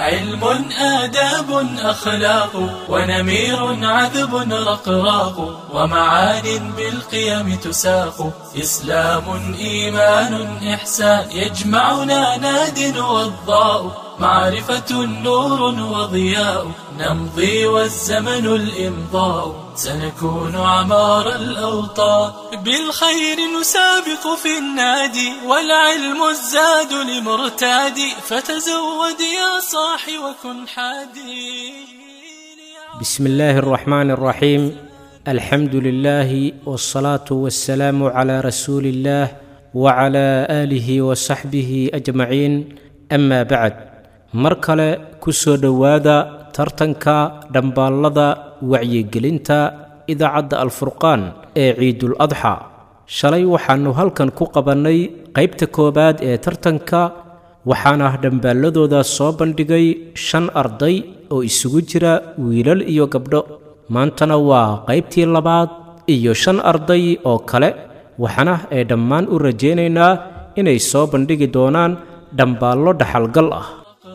علم آداب أخلاق ونمير عذب رقراق ومعان بالقيم تساق إسلام إيمان إحسان يجمعنا ناد وضاء معرفة نور وضياء نمضي والزمن الإمضاء سنكون عمار الأوطان بالخير نسابق في النادي والعلم الزاد لمرتادي فتزود يا صاحي وكن حادي بسم الله الرحمن الرحيم الحمد لله والصلاة والسلام على رسول الله وعلى آله وصحبه أجمعين أما بعد mar kale ku soo dhowaada tartanka dhambaallada wacyigelinta idaacadda alfurqaan ee ciidul adxa shalay waxaannu halkan ku qabannay qaybta koowaad ee tartanka waxaana dhambaalladooda soo bandhigay shan arday oo isugu jira wiilal iyo gabdho maantana waa qaybtii labaad iyo shan arday oo kale waxaana ay dhammaan u rajaynaynaa inay soo bandhigi doonaan dhambaallo dhaxalgal ah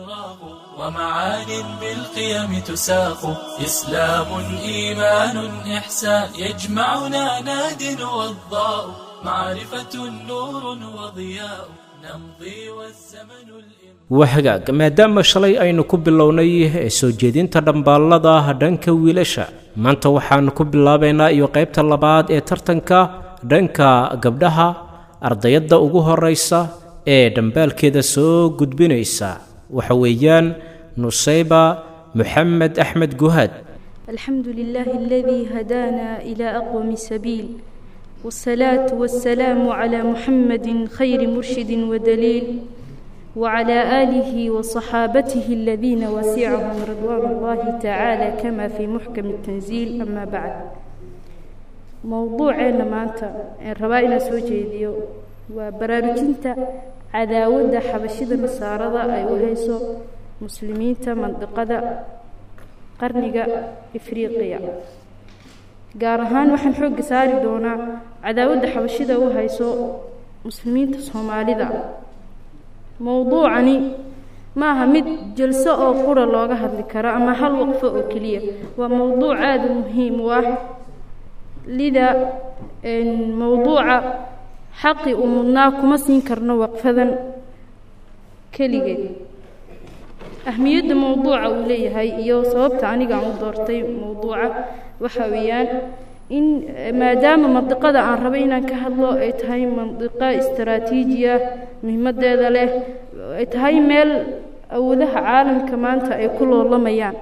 ومعان بالقيم تساق إسلام إيمان إحسان يجمعنا ناد وضاء معرفة نور وضياء نمضي والزمن الإمام wahagaag maadaama shalay aynu ku bilownay ee soo jeedinta dhambaallada dhanka wiilasha maanta waxaannu ku bilaabaynaa iyo qaybta labaad ee tartanka dhanka gabdhaha ardayadda ugu horraysa ee dhambaalkeeda soo gudbinaysa waxa weeyaan nusayba محمد أحمد جهاد الحمد لله الذي هدانا إلى أقوم سبيل والصلاة والسلام على محمد خير مرشد ودليل وعلى آله وصحابته الذين وسعهم رضوان الله تعالى كما في محكم التنزيل أما بعد موضوعنا مانتا الربائنا سوجيديو وبرارجنتا عداودة حبشدة مسارة أي وهيسو muslimiinta mandiqada qarniga ifriiqiya gaar ahaan waxaan xoogga saari doonaa cadaawadda xabashida u hayso muslimiinta soomaalida mowduucani ma aha mid jalso oo qura looga hadli karo ama hal waqfo oo keliya waa mowduuc aada u muhiim u ah lida mowduuca xaqi uu mudnaa kuma siin karno waqfadan keligeed ahmiyadda mowduuca uu leeyahay iyo sababta aniga aan u doortay mowduuca waxa weeyaan in maadaama mandiqada aan rabay inaan ka hadlo ay tahay mandiqo istaraatiijiya muhiimadeeda leh ay tahay meel awoodaha caalamka maanta ay ku loolamayaan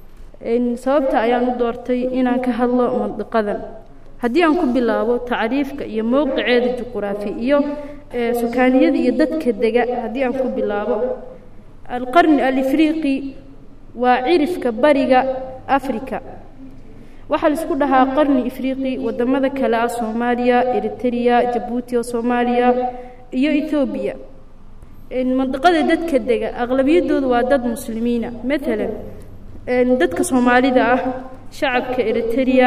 sababta ayaan u doortay inaan ka hadlo mandiqadan haddii aan ku bilaabo tacriifka iyo mowqiceeda juquraafi iyo sukaaniyada iyo dadka dega haddii aan ku bilaabo alqarni alifriiqi waa cirifka bariga afrika waxaa laisku dhahaa qarni ifriiqi wadamada kale ah soomaaliya eritrea jabuuti oo soomaaliya iyo ethoobiya mandiqada dadka dega aqlabiyadooda waa dad muslimiina maalan dadka soomaalida ah shacabka eritrea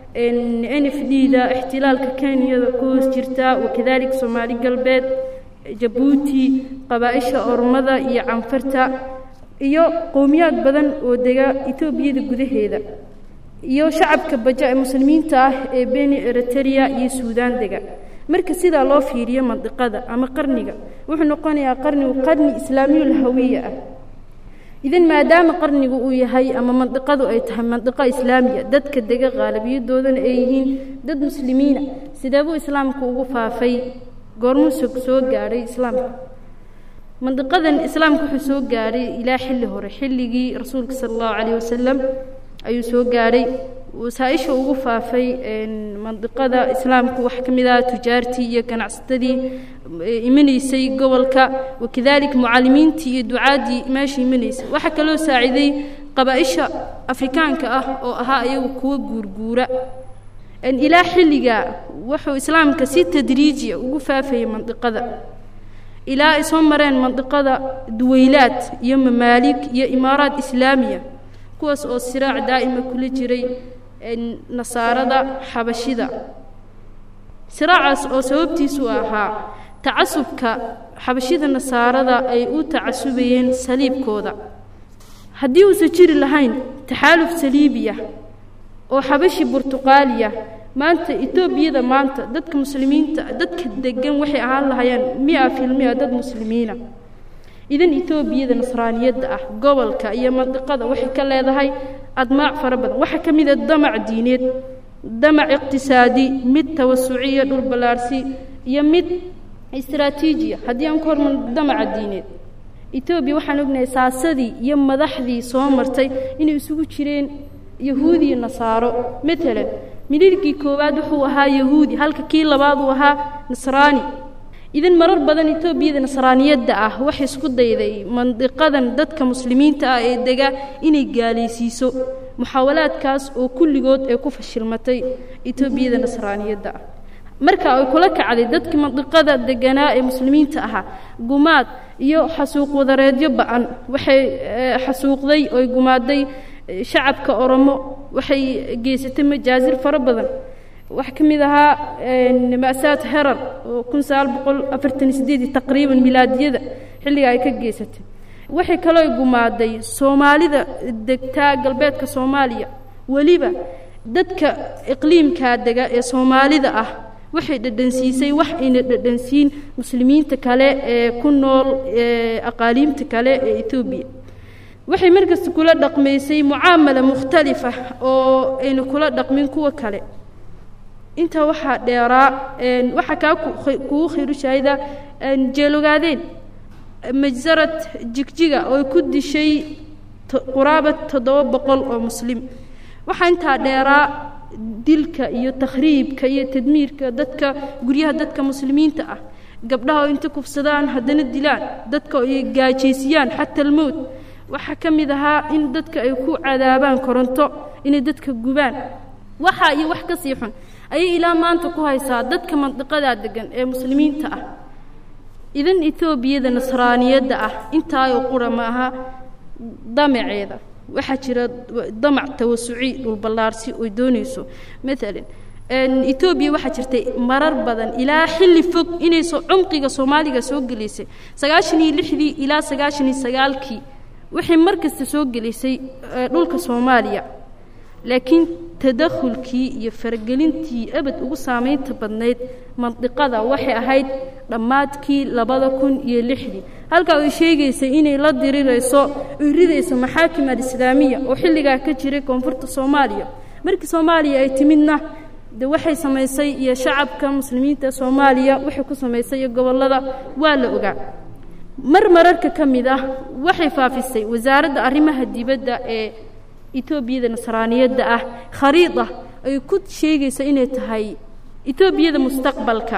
n f d da ixtilaalka kenyada ku hoos jirta wakadalika soomaali galbeed jabuuti qabaa-isha ormada iyo canfarta iyo qowmiyaad badan oo dega etoobiyada gudaheeda iyo shacabka baja ee muslimiinta ah ee beni eriterea iyo suudaan dega marka sidaa loo fiiriyo mandiqada ama qarniga wuxuu noqonayaa qarnigu qarni islaamiyul hawiya ah idan maadaama qarnigu uu yahay ama mandiqadu ay tahay mandiqo islaamiya dadka dega qaalabiyadoodana ay yihiin dad muslimiina sideebuu islaamku ugu faafay goormuu soo gaadhay islaamka mandiqadan islaamka wuxuu soo gaadhay ilaa xilli hore xilligii rasuulka sala allahu calayh wasalam ayuu soo gaadhay wasaaisha ugu faafay mandiqada islaamku waxaa ka mid ah tujaartii iyo ganacsatadii imanaysay gobolka wakadalika mucalimiintii iyo ducaaddii meesha imanaysay waxaa kaloo saaciiday qabaa-isha afrikaanka ah oo ahaa iyagu kuwa guurguura ilaa xilligaa wuxuu islaamka si tadriijiya ugu faafayay mandiqada ilaa ay soo mareen mandiqada duweylaad iyo mamaalig iyo imaaraad islaamiya kuwaas oo siraac daa'ima kula jiray nasaarada xabashida siraacaas oo sababtiisu ahaa tacasubka xabashida nasaarada ay u tacasubayeen saliibkooda haddii uusan jiri lahayn taxaaluf saliibiya oo xabashi burtuqaaliya maanta etoobiyada maanta dadka muslimiinta dadka degan waxay ahaan lahayeen mia filmia dad muslimiina idan etoobiyada nasraaniyadda ah gobolka iyo mandiqada waxay ka leedahay admaac fara badan waxaa ka mid a damac diineed damac iqtisaadi mid tawasuciya dhul ballaarsi iyo mid istaraatiijiya haddii aan ku hormarno damaca diineed etoobiya waxaan ognahay saasadii iyo madaxdii soo martay inay isugu jireen yahuudi iyo nasaaro matalan midhirhkii koowaad wuxuu ahaa yahuudi halka kii labaad uu ahaa nasraani idan marar badan etoobiyada nasraaniyadda ah waxay isku dayday mandiqadan dadka muslimiinta ah ee dega inay gaalaysiiso muxaawalaadkaas oo kulligood ay ku fashilmatay etoobiyada nasraaniyadda ah marka ay kula kacday dadkii mandiqada deganaa ee muslimiinta ahaa gumaad iyo xasuuq wadareedyo ba-an waxay xasuuqday oy gumaaday shacabka oromo waxay geysatay majaasir fara badan waxaa ka mid ahaa ma'saad herar oo kun sagaal boqol afartan sideedii taqriiban milaadiyada xilliga ay ka geysatay waxay kaloo gumaaday soomaalida degtaa galbeedka soomaaliya weliba dadka iqliimkaa dega ee soomaalida ah waxay dhadhansiisay wax ayna dhadhansiin muslimiinta kale ee ku nool aqaaliimta kale ee etoobiya waxay markasta kula dhaqmaysay mucaamala mukhtalifa oo ayna kula dhaqmin kuwa kale intaa waxaa dheeraa waxaa kaa kugu khayru shaahida jeelogaadeen majsarad jigjiga oo ku dishay quraaba toddoba boqol oo muslim waxaa intaa dheeraa dilka iyo takhriibka iyo tadmiirka dadka guryaha dadka muslimiinta ah gabdhaha oo inta kufsadaan haddana dilaan dadka ay gaajaysiyaan xata almowt waxaa ka mid ahaa in dadka ay ku cadaabaan koronto inay dadka gubaan waxaa iyo wax ka sii xun ayay ilaa maanta ku haysaa dadka mandiqadaa degan ee muslimiinta ah idan etoobiyada nasraaniyadda ah intaayoo qura ma aha damaceeda waxaa jira damac tawasuci dhulballaarsi oy doonayso maalan etoobiya waxaa jirtay marar badan ilaa xilli fog inay soo cumqiga soomaaliga soo gelaysay sagaashan iyo lixdii ilaa sagaashan iyo sagaalkii waxay mar kasta soo gelisay dhulka soomaaliya laakiin tadakhulkii iyo faragelintii abad ugu saamaynta badnayd mandiqada waxay ahayd dhammaadkii labada kun iyo lixdii halkaa ay sheegaysay inay la dirirayso oy ridayso maxaakim alislaamiya oo xilligaa ka jiray koonfurta soomaaliya markii soomaaliya ay timidna de waxay samaysay iyo shacabka muslimiinta soomaaliya waxay ku samaysay iyo gobollada waa la ogaa mar mararka ka mid ah waxay faafisay wasaaradda arrimaha dibadda ee etoobiyada nasraaniyadda ah khariida ay ku sheegaysa inay tahay etoobiyada mustaqbalka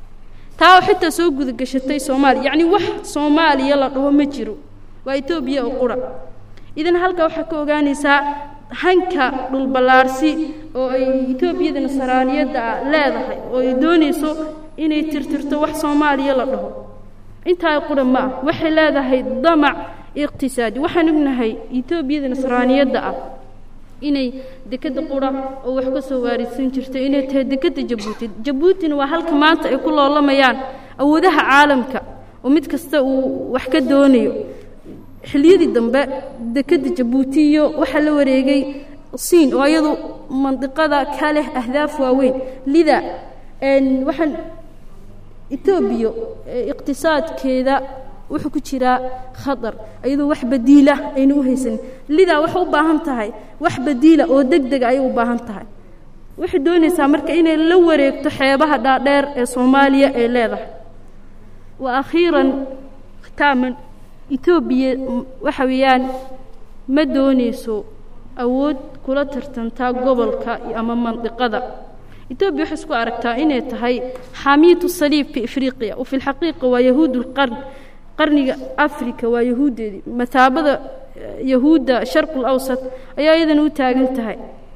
taa oo xitaa soo gudagashatay soomaaliya yacni wax soomaaliya la dhaho ma jiro waa etoobiya oo qura idan halkaa waxaa ka ogaanaysaa hanka dhulballaarsi oo ay etoobiyada nasraaniyadda ah leedahay oo ay doonayso inay tirtirto wax soomaaliya la dhaho intaa qura ma ah waxay leedahay damac iqtisaadi waxaan ognahay etoobiyada nasraaniyadda ah inay dekadda qura oo wax ka soo waarisan jirtay inay tahay dekadda jabuuti jabuutina waa halka maanta ay ku loolamayaan awoodaha caalamka oo mid kasta uu wax ka doonayo xilliyadii dambe dekadda jabuuti iyo waxaa la wareegay siin oo iyadu mandiqada ka leh ahdaaf waaweyn lida waxaan etoobiya iqtisaadkeeda wuxuu ku jiraa khatar iyadoo wax badiila ayna u haysanin lidaa waxay u baahan tahay wax badiila oo deg dega ayay u baahan tahay waxay doonaysaa marka inay la wareegto xeebaha dhaadheer ee soomaaliya ay leedahay wa akhiiran khitaaman etoobiya waxa weeyaan ma doonayso awood kula tartantaa gobolka ama mandiqada etoobiya waxay isku aragtaa inay tahay xaamiyatu saliib fi afriqiya wa fi lxaqiiqa waa yahuud lqarn qarniga africa waa yahuuddeedii mataabada yahuudda sharqul awsat ayaa iyadana u taagan tahay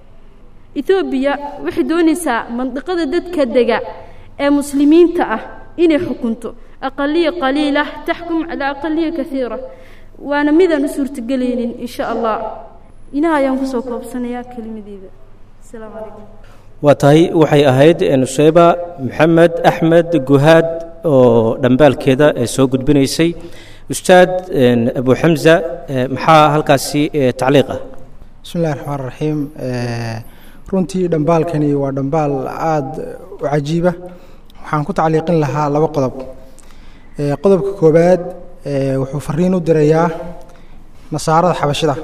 etoobiya waxay doonaysaa mandiqada dadka dega ee muslimiinta ah inay xukunto aqaliya qaliila taxkum calaa aqaliya kaiira waana midaan u suurtagelaynin in sha allah inaha ayaan kusoo koobsanayaa kelimadeyda asalaamu calaykum waa tahay waxay ahayd nuseyba maxamed axmed guhaad oo dhambaalkeeda ee soo gudbinaysay ustaad abu xamza maxaa halkaasi tacliiq ah bismi illahi raxmaan raxiim runtii dhambaalkani waa dhambaal aada u cajiiba waxaan ku tacliiqin lahaa laba qodob qodobka koowaad wuxuu fariin u dirayaa nasaarada xabashida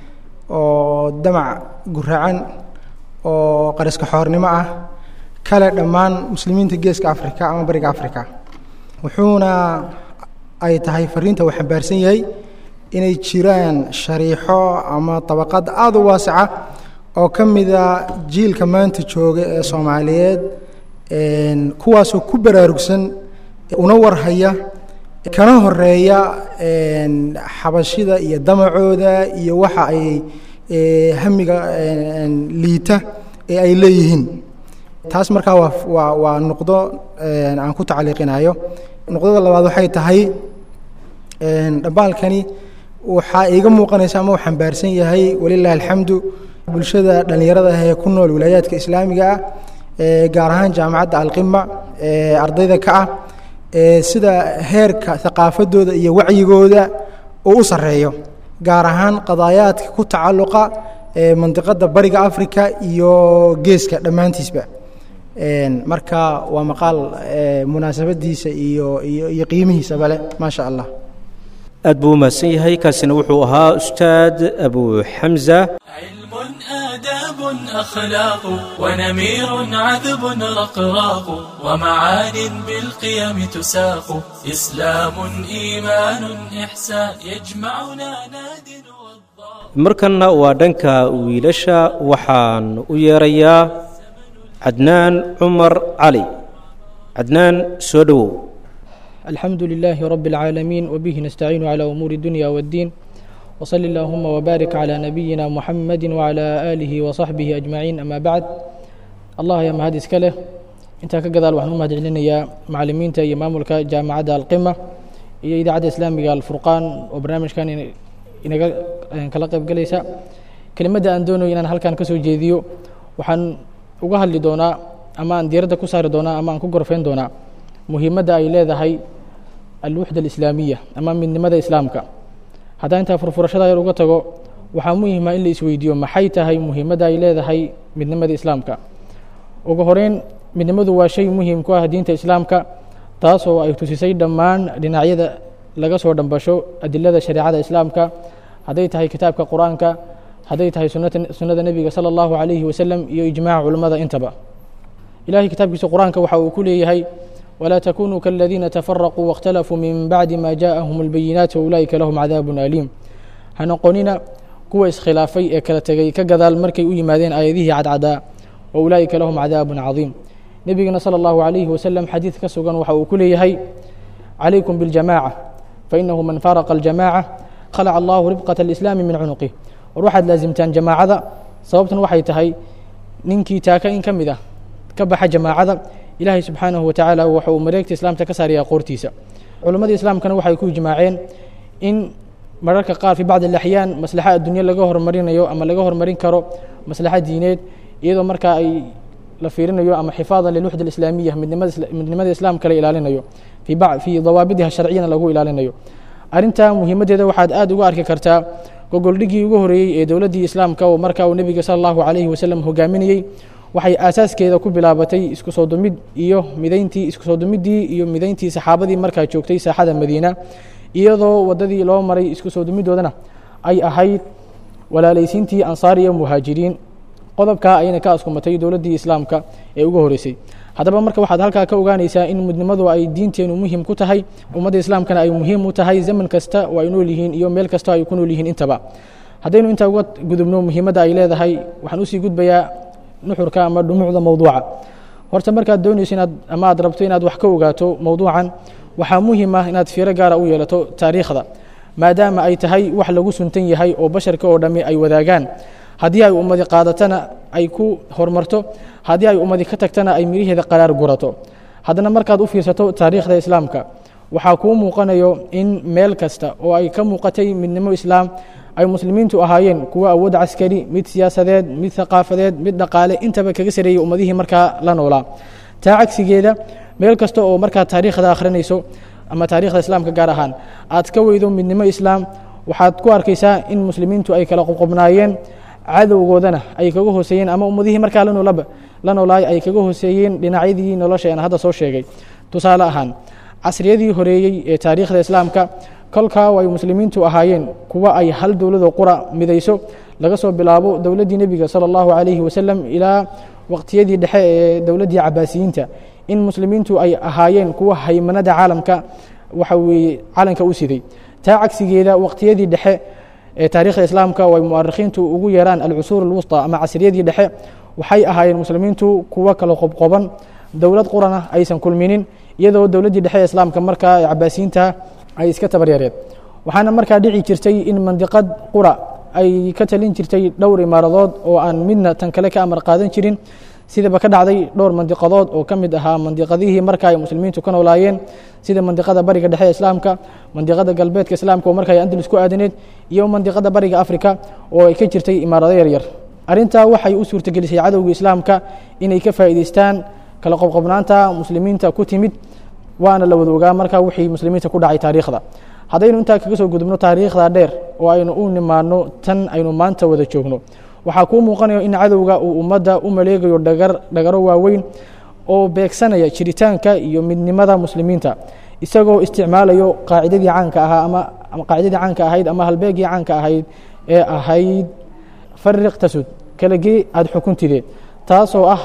oo damac guraacan oo qariska xoornimo ah kale dhammaan muslimiinta geeska africa ama bariga africa wuxuuna ay tahay fariinta uu xambaarsan yahay inay jiraan shariixo ama dabaqad aada u waasica oo ka mida jiilka maanta jooga ee soomaaliyeed kuwaasoo ku baraarugsan una warhaya kana horeeya xabashida iyo damacooda iyo waxa ay hamiga liita ee ay leeyihiin taas markaa waa waa waa nuqdo aan ku tacliiqinayo nuqdada labaad waxay tahay dhambaalkani waxaa iiga muuqanaysa ama uu xambaarsan yahay walilahi alxamdu bulshada dhallinyarada ah ee ku nool wilaayaadka islaamiga ah gaar ahaan jaamacadda alqima ee ardayda ka ah sida heerka haqaafadooda iyo wacyigooda uu u sarreeyo gaar ahaan qadaayaadka ku tacalluqa mandiqadda bariga africa iyo geeska dhammaantiisba marka waa maqaal munaasabadiisa iyo iyo iyo qiimihiisaba leh maa sha allah aad buu u mahadsan yahay kaasina wuxuu ahaa ustaad abu xamza علم آداب أخلاق ونمير عذب رقراق ومعان بالقيم تساق إسلام إيمان إحسان يجمعنا ناد والضاء markanna waa dhanka wiilasha waxaan u yeerayaa cadnaan cumar cali cadnaan soo dhowow الحمد لله رب العالمين وبه نستعين على أمور الدنيا والدين وصل اللهم وبارك على نبينا محمد وعلى آله وصحبه أجمعين أما بعد الله يا مهد إسكاله انت كقدال وحنو مهد علينا معلمين تا إمامك جامعة القمة إيا إذاعة إسلامية الفرقان وبرنامج كان إن كلا قيب قليسا كلمة أن دونو إن هل كان كسو جيديو وحن وقهل لدونا أما أن ديردا كسار دونا أما أن كقرفين دونا مهمة أي leedahay alwuxda alislaamiya ama midnimada islaamka haddaan intaa furfurashada yar uga tago waxaa muhima in la isweydiiyo maxay tahay muhiimadda ay leedahay midnimada islaamka ugu horeyn midnimadu waa shay muhiim ku ah diinta islaamka taasoo ay tusisay dhammaan dhinacyada laga soo dhambasho adilada shareecada islaamka hadday tahay kitaabka qur-aanka hadday tahay sunnada nebiga sala allahu calayhi wasalam iyo ijmaaca culimmada intaba ilahay kitaabkiisa qur-aanka waxa uu ku leeyahay ولا تكونوا كالذين تفرقوا واختلفوا من بعد ما جاءهم البينات وأولئك لهم عذاب أليم هنقوننا كوا اسخلافي كلا تغي كغدال مركي u yimaadeen aayadihi cadcada وأولئك لهم عذاب عظيم نبينا صلى الله عليه وسلم حديث كسغان waxa uu ku leeyahay عليكم بالجماعة فإنه من فارق الجماعة خلع الله ربقة الإسلام من عنقه وروحad لازمتان جماعada sababtan waxay tahay ninkii taaka in ka mid ah ka baxa jamaacada ilaahay subxaanahu watacaala waxa uu mareegta islaamta ka saaraya qoortiisa culimmadii islaamkana waxay ku ijmaaceen in mararka qaar fi bacdi alaxyaan maslaxa adduunye laga hormarinayo ama laga hormarin karo maslaxa diineed iyadoo markaa ay la fiirinayo ama xifaadan lilwuxda alislaamiya midnimada islaamka la ilaalinayo fii dawaabidiha sharciyana lagu ilaalinayo arrintaa muhiimaddeeda waxaad aad uga arki kartaa gogoldhigii ugu horeeyey ee dowladdii islaamka oo markaa uu nebiga sala allahu calayhi wasalam hogaaminayey waxay aasaaskeeda ku bilaabatay isku soo dumid iyo midayntii isku soo dumiddii iyo midayntii saxaabadii markaa joogtay saaxada madiina iyadoo waddadii loo maray isku soo dumidoodana ay ahayd walaalaysiintii ansaar iyo muhaajiriin qodobkaa ayna ka askumatay dowladdii islaamka ee ugu horeysay haddaba marka waxaad halkaa ka ogaanaysaa in midnimadu ay diinteenu muhim ku tahay ummadda islaamkana ay muhiim u tahay zaman kasta oo ay nool yihiin iyo meel kasta ay ku nool yihiin intaba haddaynu intaa uga gudubno muhiimadda ay leedahay waxaan usii gudbayaa nuxurka ama dhumucda mowduuca horta markaad doonayso inaad ama aad rabto inaad wax ka ogaato mowduucan waxaa muhim ah inaad fiiro gaara u yeelato taariikhda maadaama ay tahay wax lagu suntan yahay oo basharka oo dhammi ay wadaagaan haddii ay ummadi qaadatana ay ku horumarto haddii ay ummadi ka tagtana ay miriheeda qaraar gurato haddana markaad u fiirsato taariikhda islaamka waxaa kuu muuqanayo in meel kasta oo ay ka muuqatay midnimo islaam ay muslimiintu ahaayeen kuwa awood caskari mid siyaasadeed mid thaqaafadeed mid dhaqaale intaba kaga sareeyey ummadihii markaa la noolaa taa cagsigeeda meel kasta oo markaa taariikhda akhrinayso ama taarikhda islaamka gaar ahaan aad ka weydo midnimo islaam waxaad ku arkaysaa in muslimiintu ay kala qoqobnaayeen cadowgoodana ay kaga hooseeyeen ama ummadihii markaa la noolaba la noolaay ay kaga hooseeyeen dhinacyadii nolosha aan hadda soo sheegay tusaale ahaan casriyadii horeeyey ee taariikhda islaamka kolkaa ay muslimiintu ahaayeen kuwa ay hal dowladoo qura midayso laga soo bilaabo dowladdii nebiga sala allahu calayhi wasalam ilaa waqtiyadii dhexe ee dowladdii cabaasiyiinta in muslimiintu ay ahaayeen kuwa haymanada caalamka waxa weeye calanka u siday taa cagsigeeda waqtiyadii dhexe ee taarikhda islaamka oo ay mu'arikhiintu ugu yeeraan alcusuur alwusta ama casriyadii dhexe waxay ahaayeen muslimiintu kuwa kala qobqoban dowlad qurana aysan kulminin iyadoo dowladdii dhexe ee islaamka markaa ee cabaasiyiinta ay iska tabaryareed waxaana markaa dhici jirtay in mandiqad qura ay ka talin jirtay dhowr imaaradood oo aan midna tan kale ka amar qaadan jirin sidaba ka dhacday dhowr mandiqadood oo ka mid ahaa mandiqadihii marka ay muslimiintu ka noolaayeen sida mandiqada bariga dhexe ee islaamka mandiqada galbeedka islaamka oo marka ay andalus ku aadaneed iyo mandiqada bariga afrika oo ay ka jirtay imaarado yaryar arrintaa waxay u suurtagelisay cadowga islaamka inay ka faa'iidaystaan kala qobqobnaanta muslimiinta ku timid waana la wada ogaa markaa wixii muslimiinta ku dhacay taariikhda haddaynu intaa kaga soo gudubno taariikhda dheer oo aynu u nimaano tan aynu maanta wada joogno waxaa kuu muuqanayo in cadowga uu ummadda u maleegayo dhagar dhagaro waaweyn oo beegsanaya jiritaanka iyo midnimada muslimiinta isagoo isticmaalayo qaacidadii caanka ahaa ama qaacidadii caanka ahayd ama halbeegii caanka ahayd ee ahayd fariq tasud kalagee aada xukuntidee taasoo ah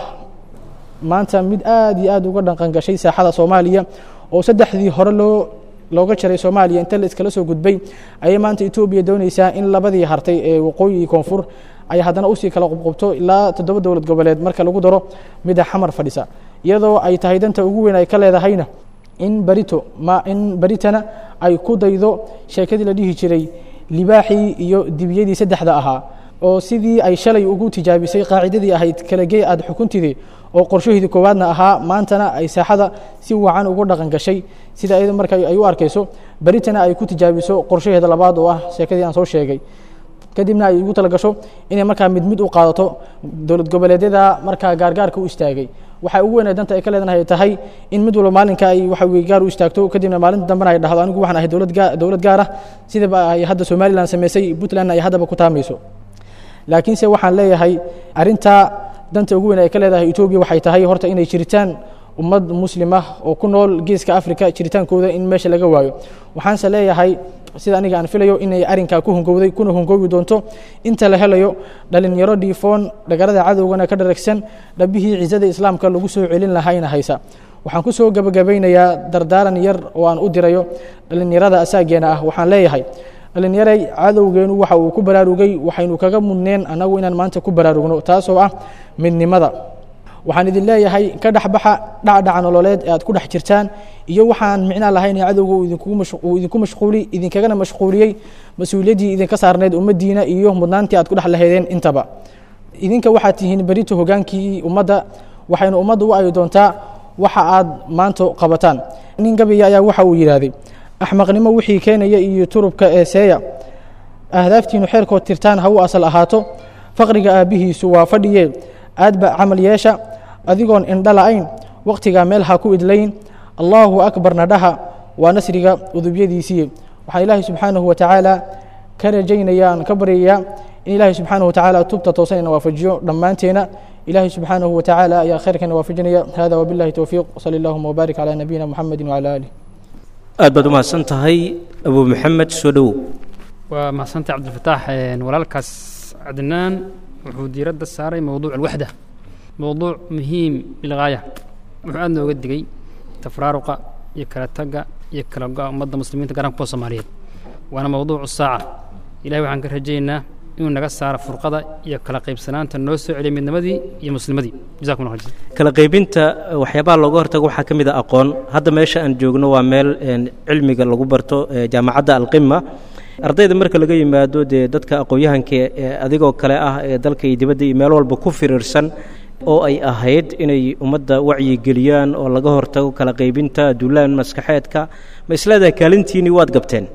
maanta mid aad iyo aad uga dhaqan gashay saaxada soomaaliya oo saddexdii hore loo looga jaray soomaaliya inta la iskala soo gudbay ayay maanta etoobiya doonaysaa in labadii hartay ee waqooyi iyo koonfur ay haddana usii kala qubqubto ilaa toddoba dowlad goboleed marka lagu daro midda xamar fadhisa iyadoo ay tahay danta ugu weyn ay ka leedahayna in barito ma in baritana ay ku daydo sheekadii la dhihi jiray libaaxii iyo dibiyadii saddexda ahaa oo sidii ay shalay ugu tijaabisay qaacidadii ahayd kalagee aada xukuntidii oo qorshaheedii koowaadna ahaa maantana ay saaxada si wacan ugu dhaqan gashay sida iyada marka ay u arkayso beritana ay ku tijaabiso qorshaheeda labaad oo ah sheekadii aan soo sheegay kadibna ay ugu talagasho inay markaa mid mid u qaadato dowlad goboleedyada markaa gaargaarka u istaagay waxaa ugu weynay danta ay ka leedahay tahay in mid walba maalinka ay waxa weye gaar u istaagto kadibna maalinta dambena ay dhahdo anigu waxaan ahay dowlad gaa dowlad gaar ah sidaba ay hadda somalilan samaysay puntland ay haddaba ku taamayso laakiinse waxaan leeyahay arrintaa danta ugu weyn ay ka leedahay etoobiya waxay tahay horta inay jiritaan ummad muslim ah oo ku nool geeska africa jiritaankooda in meesha laga waayo waxaanse leeyahay sida aniga aan filayo inay arrinkaa ku hungowday kuna hungoobi doonto inta la helayo dhalinyaro dhiifoon dhagarada cadowgana ka dharagsan dhabihii cizada islaamka lagu soo celin lahayna haysa waxaan ku soo gebagabaynayaa dardaaran yar oo aan u dirayo dhalinyarada asaageena ah waxaan leeyahay dhalinyaray cadowgeenu waxa uu ku baraarugay waxaynu kaga mudneen annagu inaan maanta ku baraarugno taasoo ah midnimada waxaan idin leeyahay ka dhexbaxa dhacdhaca nololeed ee aad ku dhex jirtaan iyo waxaan micnaa lahayn ee cadowga uu idinku mashquuli idinkagana mashquuliyey mas-uuliyaddii idinka saarneed ummaddiina iyo mudnaantii aad ku dhex lahaydeen intaba idinka waxaad tihiin berito hogaankii ummadda waxaynu ummadda u ayi doontaa waxa aad maanta qabataan nin gabiya ayaa waxa uu yidhaahday axmaqnimo wixii keenaya iyo turubka ee seeya ahdaaftiinu xeerkood tirtaan ha u asal ahaato faqriga aabbihiisu waa fadhiye aadba camal yeesha adigoon indha la'ayn wakhtigaa meel ha ku idlayn allaahu akbarna dhaha waa nasriga udubyadiisiiye waxaan ilaahay subxaanahu wa tacaala ka rajaynayaan ka baryayaa in ilaahay subxaanahu wa tacaala tubta toosan ina waafajiyo dhammaanteena ilaahay subxaanahu wa tacaala ayaa khayrkana waafajinaya hada wabillahi towfiiq sali allahuma wbaarik calaa nabiyina muxamedi wacala aalih aad baad u mahadsan tahay abu maxamed soo dhowow waa mahadsantay cabdilfataax walaalkaas cadnaan wuxuu diiradda saaray mowduuc alwaxda mowduuc muhiim bilgaaya wuxuu aad nooga digay tafraaruqa iyo kala tagga iyo kala go-a ummadda muslimiinta garan kuwa soomaaliyeed waana mowduucu saaca ilahay waxaan ka rajaynaa inuu naga saaro furqada iyo kala qaybsanaanta noo soo celiya midnimadii iyo muslimadii jazakum allah khayr kala qaybinta waxyaabaha looga hortago waxaa ka mid a aqoon hadda meesha aan joogno waa meel cilmiga lagu barto jaamacadda alqima ardayda marka laga yimaado dee dadka aqoon-yahanka ee adigoo kale ah ee dalka iyo dibadda iyo meel walba ku firiirsan oo ay ahayd inay ummadda wacyigeliyaan oo laga hortago kala qaybinta duulaan maskaxeedka ma isleedahay kaalintiinii waad gabteen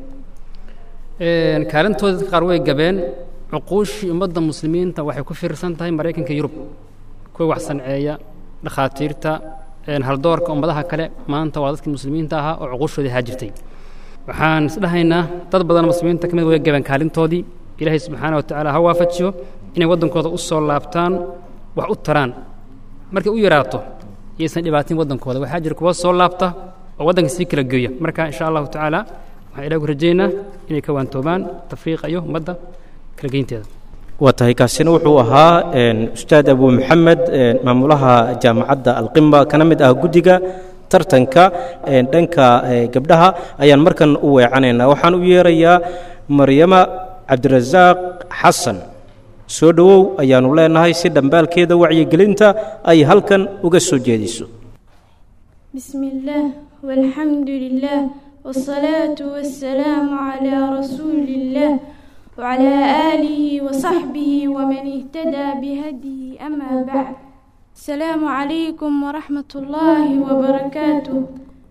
kaalintooda dadka qaar way gabeen cuquushii ummadda muslimiinta waxay ku fiirsan tahay maraykanka yurub kuwa wax sanceeya dhakhaatiirta haldoorka ummadaha kale maanta waa dadkii muslimiinta ahaa oo cuquushoodii haajirtay waxaan isdhahaynaa dad badan muslimiinta ka mid way gaban kaalintoodii ilaahay subxaana wa tacaala ha waafajiyo inay waddankooda u soo laabtaan wax u taraan markay u yaraato iyaysan dhibaatin waddankooda waxaa jira kuwa soo laabta oo waddanka sii kala geeya marka insha allahu tacaala waxaan ilaah ku rajaynaa inay ka waantoobaan tafriiqa iyo ummadda kala geynteeda waa tahay kaasina wuxuu ahaa ustaad abu maxamed maamulaha jaamacadda alqimba kana mid ah guddiga tartanka dhanka gabdhaha ayaan markan u weecanaynaa waxaan u yeerayaa maryama cabdirasaaq xasan soo dhowow ayaannu leenahay si dhambaalkeeda wacyigelinta ay halkan uga soo jeediso بسم الله والحمد لله والصلاة والسلام على رسول الله وعلى آله وصحبه ومن اهتدى بهديه أما بعد السلام عليكم ورحمة الله وبركاته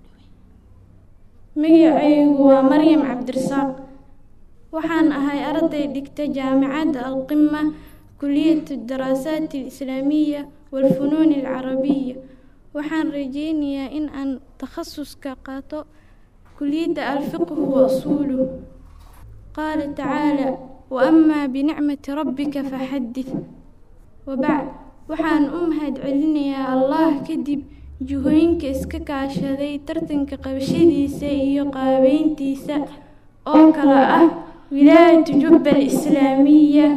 magacaygu waa maryam cabdirasaaq waxaan ahay arday dhigta jaamacadda alqima kuliyat daraasaat alislaamiya waalfunuun alcarabiya waxaan rajeynayaa in aan takhasuska qaato kuliyadda alfiqhu wa usuuluh qaala tacaala wa amaa binicmati rabbika faxadith wabacd waxaan u mahad celinayaa allah kadib juhooyinka iska kaashaday tartanka qabashadiisa iyo qaabeyntiisa oo kale ah wilaayatu jubba alislaamiya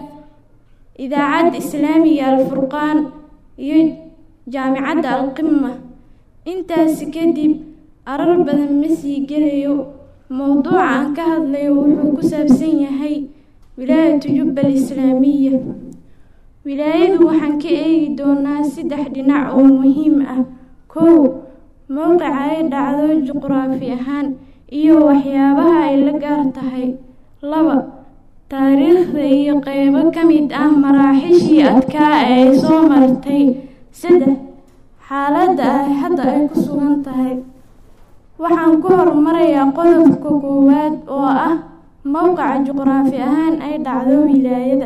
idaacadda islaamiga alfurqaan iyo jaamicadda alqima intaasi kadib arar badan ma sii gelayo mowduuca aan ka hadlayo wuxuu ku saabsan yahay wilaayatu jubba alislaamiya wilaayadu waxaan ka eegi doonaa saddex dhinac oo muhiim ah kow mowqica ay dhacdo juqraafi ahaan iyo waxyaabaha ay la gaar tahay laba taariikhda iyo qeybo ka mid ah maraaxishii adkaa ee ay soo martay saddex xaaladda ay hadda ay ku sugan tahay waxaan ku horumarayaa qodobka koowaad oo ah mowqica juqraafi ahaan ay dhacdo wilaayada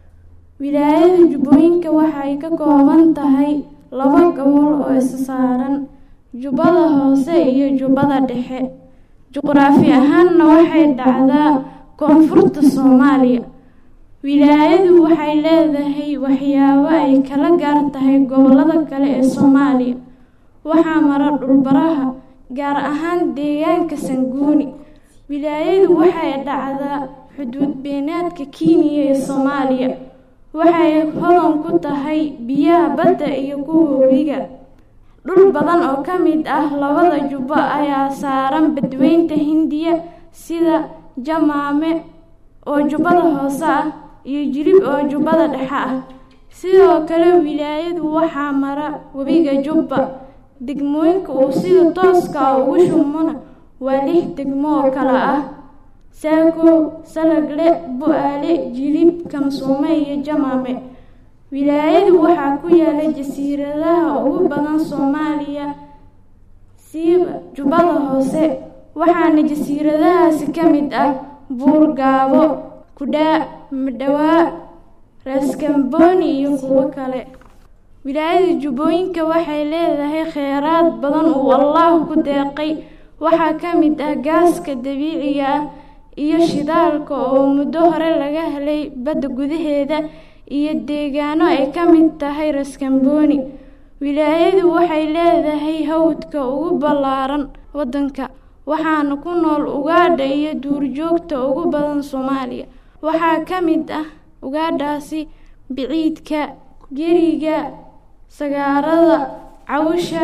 wilaayada jubbooyinka waxay ka kooban tahay laba gobol oo isa saaran jubbada hoose iyo jubbada dhexe juqraafi ahaanna waxay dhacdaa koonfurta soomaaliya wilaayadu waxay leedahay waxyaabo ay kala gaar tahay gobollada kale ee soomaaliya waxaa mara dhulbaraha gaar ahaan deegaanka sanguuni wilaayadu waxay dhacdaa xuduud beenaadka kenya ee soomaaliya waxay hodan ku tahay biyaha badda iyo kuwa webiga dhul badan oo ka mid ah labada jubbo ayaa saaran badweynta hindiya sida jamaame oo jubbada hoose ah iyo jilib oo jubbada dhexe ah sidoo kale wilaayadu waxaa mara webiga jubba degmooyinka uu sida tooska ah ugu shumona waa lix degmo oo kale ah saako salagle bu-aale jilib kamsuume iyo jamaame wilaayadu waxaa ku yaala jasiiradaha ugu badan soomaaliya siiba jubbada hoose waxaana jasiiradahaasi ka mid ah buurgaabo kudhaa madhawaa raaskambooni iyo kuwo kale wilaayada jubbooyinka waxay leedahay kheyraad badan uu allaah ku deeqay waxaa ka mid ah gaaska dabiiciga ah iyo shidaalka oo muddo hore laga helay badda gudaheeda iyo deegaano ay ka mid tahay raskambooni wilaayadu waxay leedahay hawdka ugu ballaaran waddanka waxaana ku nool ugaadha iyo duurjoogta ugu badan soomaaliya waxaa ka mid ah ugaadhaasi biciidka geriga sagaarada cawsha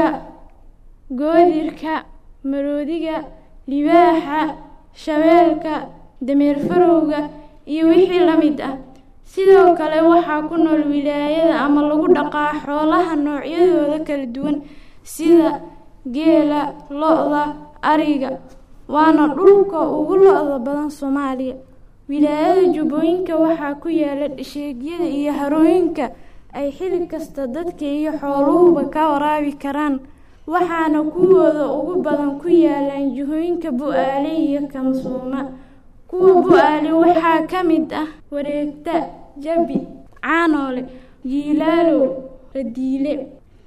goodirka maroodiga libaaxa shabeelka dameer farowga iyo wixii la mid ah sidoo kale waxaa ku nool wilaayada ama lagu dhaqaa xoolaha noocyadooda kala duwan sida geela lo-da ariga waana dhulka ugu lo-da badan soomaaliya wilaayada jubbooyinka waxaa ku yaala dhasheegyada iyo harooyinka ay xili kasta dadka iyo xooluhuba ka waraabi karaan waxaana kuwooda ugu badan ku yaalaan jihooyinka bu-aale iyo kamsuuma kuwa bu-aale waxaa ka mid ah wareegta jabi caanoole jiilaalow radiile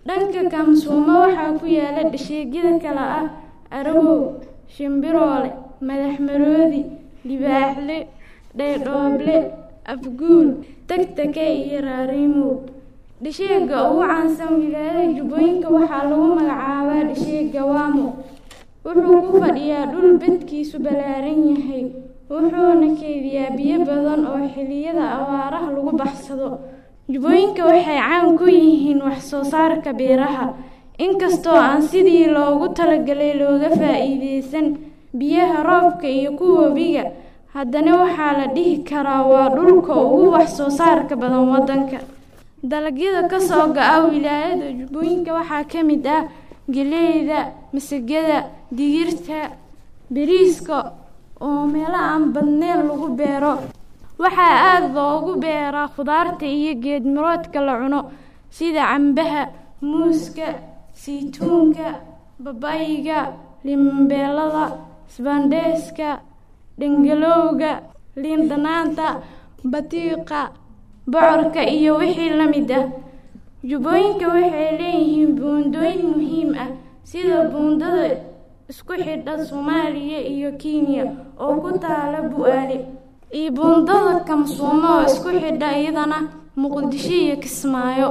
dhanka kamsuumo waxaa ku yaala dhasheegyada kale ah arawow shimbiroole madaxmaroodi libaaxle dhaydhooble afguul tagtake iyo raariimow dhasheega ugu caansan wilaayada jubbooyinka waxaa lagu magacaabaa dhasheega waamo wuxuu ku fadhiyaa dhul bedkiisu ballaaran yahay wuxuuna keydiyaa biyo badan oo xilliyada abaaraha lagu baxsado jubbooyinka waxay caan ku yihiin wax soo saarka beeraha inkastoo aan sidii loogu talagalay looga faa'iideysan biyaha roobka iyo kuwa webiga haddana waxaa la dhihi karaa waa dhulka ugu wax soo saarka badan waddanka dalagyada ka soo ga-a wilaayada jubbooyinka waxaa ka mid ah geleyda masagada digirta bariiska oo meelo aan badneyn lagu beero waxaa aada loogu beeraa khudaarta iyo geedmiroodka la cuno sida cambaha muuska saytuunka babayiga limanbeelada isbaandheeska dhangalowga liin dhanaanta batiiqa bocorka iyo wixii la mid ah jubbooyinka waxay leeyihiin buundooyin muhiim ah sida buundada isku xidha soomaaliya iyo kenya oo ku taala bu-aale iyo buundada kamsuumo oo isku xidha iyadana muqdisho iyo kismaayo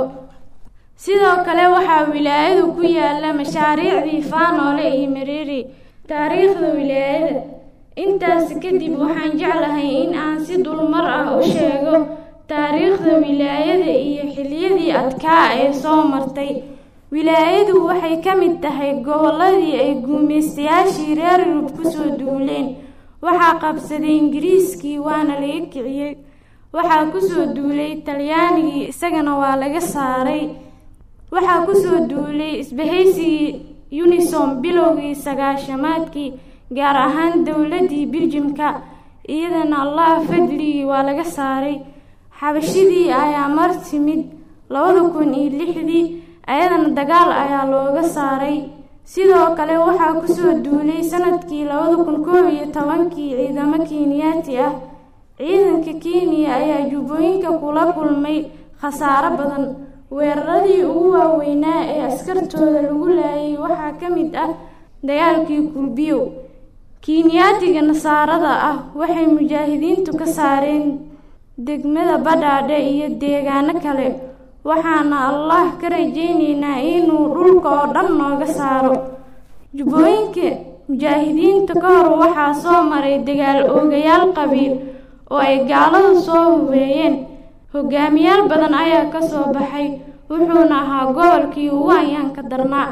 sidoo kale waxaa wilaayadu ku yaala mashaariicdii faanoole iyo mareeri taariikhda wilaayada intaas kadib waxaan jeclahay in aan si dulmar ah u sheego taariikhda wilaayada iyo xilliyadii adkaa ee soo martay wilaayadu waxay ka mid tahay gobolladii ay guumaystayaashii reer yurub kusoo duuleen waxaa qabsaday ingiriiskii waana laga kiciyey waxaa kusoo duulay talyaanigii isagana waa laga saaray waxaa kusoo duulay isbahaysigii unisom bilowgii sagaashamaadkii gaar ahaan dowladdii biljimka iyadana allah fadligii waa laga saaray xabashidii ayaa mar timid labada kun iyo lixdii ayadana dagaal ayaa looga saaray sidoo kale waxaa kusoo duulay sanadkii labada kun koob iyo tobankii ciidamo kiiniyaati ah ciidanka kenya ayaa jubbooyinka kula kulmay khasaaro badan weeraradii ugu waaweynaa ee askartooda lagu laayay waxaa ka mid ah dagaalkii kulbiyow kiiniyaatiga nasaarada ah waxay mujaahidiintu ka saareen degmada badhaadhe iyo deegaano kale waxaana allah ka rajaynaynaa inuu dhulka oo dhan nooga saaro jubbooyinka mujaahidiinta ka hor waxaa soo maray dagaal oogayaal qabiil oo ay gaaladu soo hubeeyeen hogaamiyaal badan ayaa kasoo baxay wuxuuna ahaa gobolkii ugu ayaanka darnaa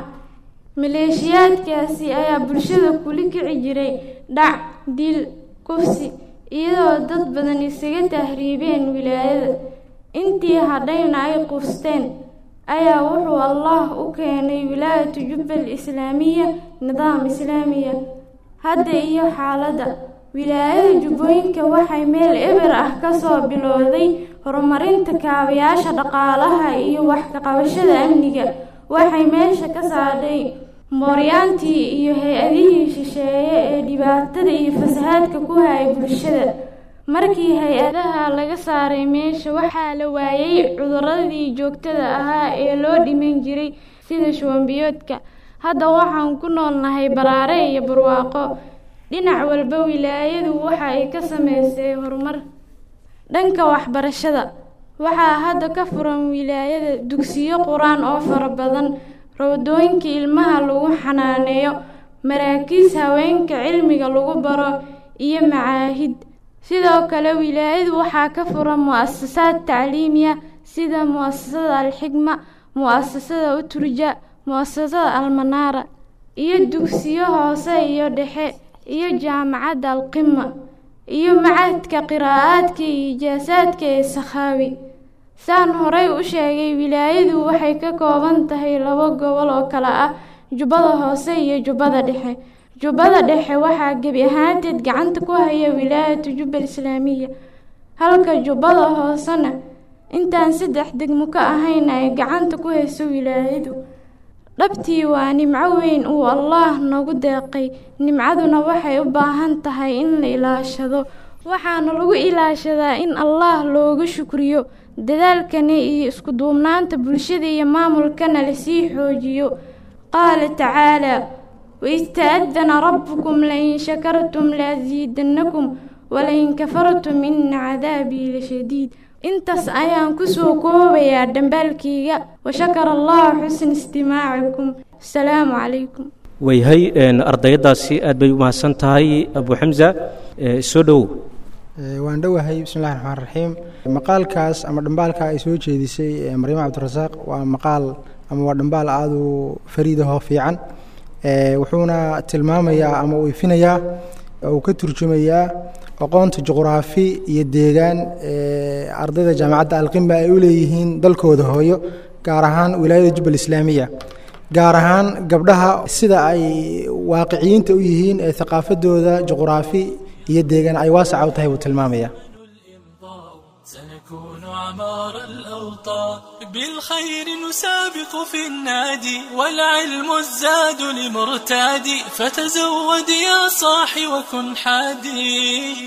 maleeshiyaadkaasi ayaa bulshada kula kici jiray dhac dil kufsi iyadoo dad badan isaga tahriibeen wilaayada intii hadhayna ay qufsteen ayaa wuxuu allah u keenay wilaayatu jubbal islaamiya nidaam islaamiya hadda iyo xaaladda wilaayada jubbooyinka waxay meel eber ah kasoo bilowday horumarinta kaabayaasha dhaqaalaha iyo wax ka qabashada amniga waxay meesha ka saadhay mooryaantii iyo hay-adihii shisheeye ee dhibaatada iyo fasahaadka ku hayay bulshada markii hay-adaha laga saaray meesha waxaa la waayay cuduradii joogtada ahaa ee loo dhiman jiray sida shuwanbiyoodka hadda waxaan ku noolnahay baraare iyo barwaaqo dhinac walba wilaayadu waxa ay ka sameysay horumar dhanka waxbarashada waxaa hadda ka furan wilaayada dugsiyo qur-aan oo fara badan rawdooyinka ilmaha lagu xanaaneeyo maraakiis haweenka cilmiga lagu baro iyo macaahid sidoo kale wilaayadu waxaa ka furan mu-asasaad tacliimiya sida mu-asasada alxigma mu-asasada uturja mu-asasada almanaara iyo dugsiyo hoose iyo dhexe iyo jaamacadda alqima iyo macadka qiraa'aadka iyo ijaasaadka ee sakhaawi saan horey u sheegay wilaayadu waxay ka kooban tahay laba gobol oo kale ah jubbada hoose iyo jubbada dhexe jubbada dhexe waxaa gebi ahaanteed gacanta ku haya wilaayatu jubbal islaamiya halka jubbada hoosena intaan saddex degmo ka ahayn ay gacanta ku hayso wilaayadu dhabtii waa nimco weyn uu allaah nagu deeqay nimcaduna waxay u baahan tahay in la ilaashado waxaana lagu ilaashadaa in allah looga shukriyo dadaalkani iyo isku duubnaanta bulshada iyo maamulkana lasii xoojiyo qaala tacaalaa waista'adana rabbukum lain shakartum laasiidannakum walain kafartum ina cadaabii lashadiid intaas ayaan kusoo koobayaa dhambaalkayga washakara allahu xusna istimaacikum asalaamu calaykum wayhay ardayadaasi aad bay u mahadsan tahay abu xamza soo dhowow waan dhowahay bismillahi raxmaan raxiim maqaalkaas ama dhambaalka ay soo jeedisay maryamo cabdirasaaq waa maqaal ama waa dhambaal aada u fariidahoo fiican wuxuuna tilmaamayaa ama uu ifinayaa uu ka turjumayaa aqoonta juqraafi iyo deegaan ardayda jaamacadda alqimba ay u leeyihiin dalkooda hooyo gaar ahaan wilaayada jubbal islaamiya gaar ahaan gabdhaha sida ay waaqiciyiinta u yihiin ee thaqaafadooda juqraafi iyo deegaan ay waasaca u tahay buu tilmaamaya سنكون عمار الأوطان بالخير نسابق في النادي والعلم الزاد لمرتادي فتزود يا صاحي وكن حادي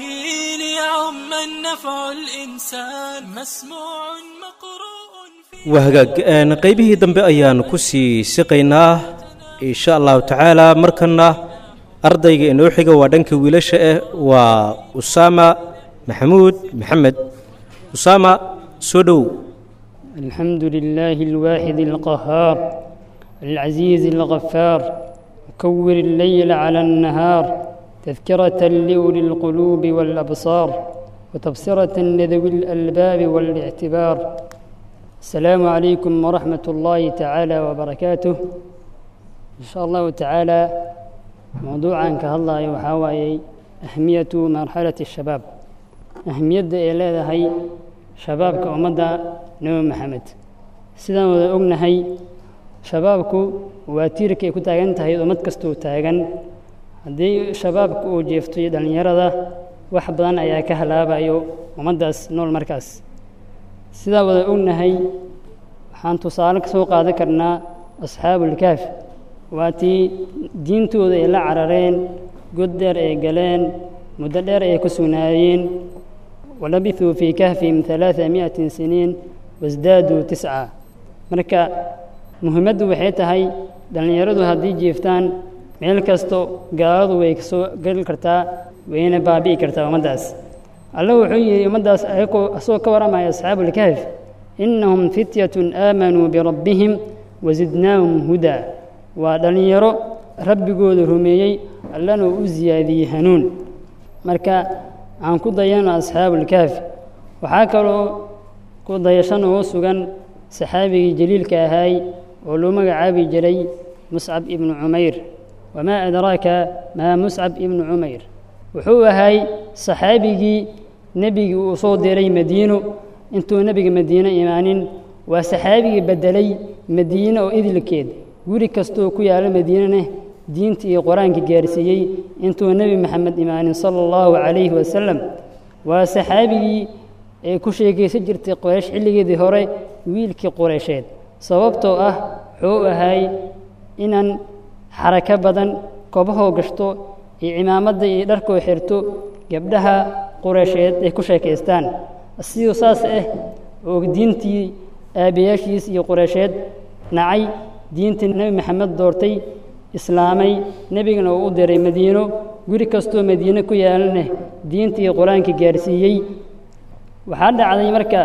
ليعم النفع الإنسان مسموع مقروء waa hagaag qaybihii dambe ayaan ku sii siqaynaa insha allahu tacaala markana ardayga inoo xiga waa dhanka wiilasha ah waa usaama maxamuud maxamed usaama soo dhowow الحمد لله الواحد القهار العزيز الغفار مكور الليل على النهار تذكرة لأولي القلوب والأبصار وتبصرة لذوي الألباب والاعتبار السلام عليكم ورحمة الله تعالى وبركاته إن شاء الله تعالى موضوعا كهالله وحاوي أهمية مرحلة الشباب أهمية إلى هي شبابك أمدا نبي محمد sidaan wada ognahay shabaabku waa tiirka ay ku taagan tahay ummad kastuu taagan haddii shabaabka uu jeefto iyo dhallinyarada wax badan ayaa ka halaabayo ummaddaas nool markaas sidaan wada ognahay waxaan tusaale ka soo qaadan karnaa asxaabulkaaf waa tii diintooda ay la carareen god dheer ay galeen muddo dheer ay ku sugnaayeen walabithuu fii kahfihim halaaa mi'atin siniin wasdaaduu tisca marka muhiimaddu waxay tahay dhallinyaradu haddii jiiftaan meel kasto gaaladu way kasoo geli kartaa wayna baabi'i kartaa ummaddaas alla wuxuu yidhi ummaddaas ayagoo asagoo ka warramaya asxaabulkahf innahum fityatun aamanuu birabbihim wasidnaahum hudaa waa dhallinyaro rabbigooda rumeeyey allana uu u siyaadiyey hanuun marka aan ku dayano asxaabulkahf waxaa kaloo ku dayashan ugu sugan saxaabigii jaliilka ahaay oo loo magacaabi jiray muscab ibnu cumayr wamaa adraaka maa muscab ibnu cumayr wuxuu ahay saxaabigii nebigii uu soo diray madiino intuu nebiga madiino imaanin waa saxaabigii beddelay madiine oo idilkeed guri kastoo ku yaalla madiinana diinta iyo qur-aanka gaarsiiyey intuu nebi maxamed imaanin sala allahu calayhi wasalam waa saxaabigii ee ku sheekaysan jirtay qoraysh xilligeedii hore wiilkii qureysheed sababtoo ah wuxuu ahay inaan xarako badan kobahoo gashto iyo cimaamadda iyo dharkoo xirto gabdhaha qureysheed ay ku sheekaystaan siduu saas ah oo diintii aabayaashiis iyo qureysheed nacay diintii nebi maxamed doortay islaamay nebigana uu u diray madiino guri kastoo madiine ku yaalana diinta iyo qur-aanka gaarsiiyey waxaa dhacday marka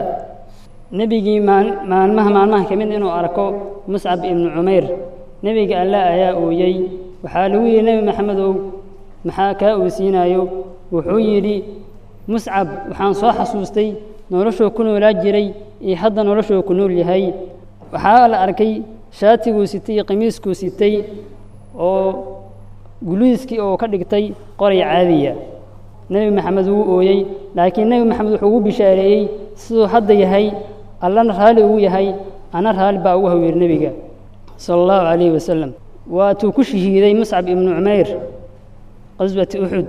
nebigii maalmaha maalmaha ka mid inuu arko muscab ibnu cumayr nebiga alla ayaa ooyey waxaa lagu yidhi nebi maxamedow maxaa kaa oosiinayo wuxuu yidhi muscab waxaan soo xasuustay noloshuu ku noolaa jiray iyo hadda noloshuu ku nool yahay waxaa la arkay shaatiguu sitay iyo qamiiskuu sitay oo guliiskii oo ka dhigtay qoray caadiya nebi maxamed wuu ooyey laakiin nebi maxamed wuxuu ugu bishaareeyey siduu hadda yahay allana raalli ugu yahay ana raalli baa ugu haweer nebiga sala allahu calayhi wasalam waatuu ku shahiiday muscab ibnu cumayr qaswati uxud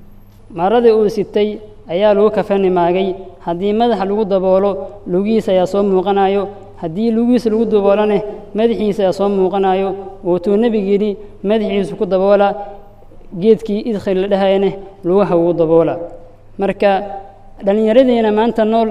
maradii uu sitay ayaa lagu kafani maagay haddii madaxa lagu daboolo lugihiisa ayaa soo muuqanayo haddii lugihiisa lagu daboolone madaxiisa ayaa soo muuqanayo wuutuu nebigu yidhi madaxiisu ku daboola geedkii idkhil la dhahayane lugaha ugu daboola marka dhallinyaradiina maanta nool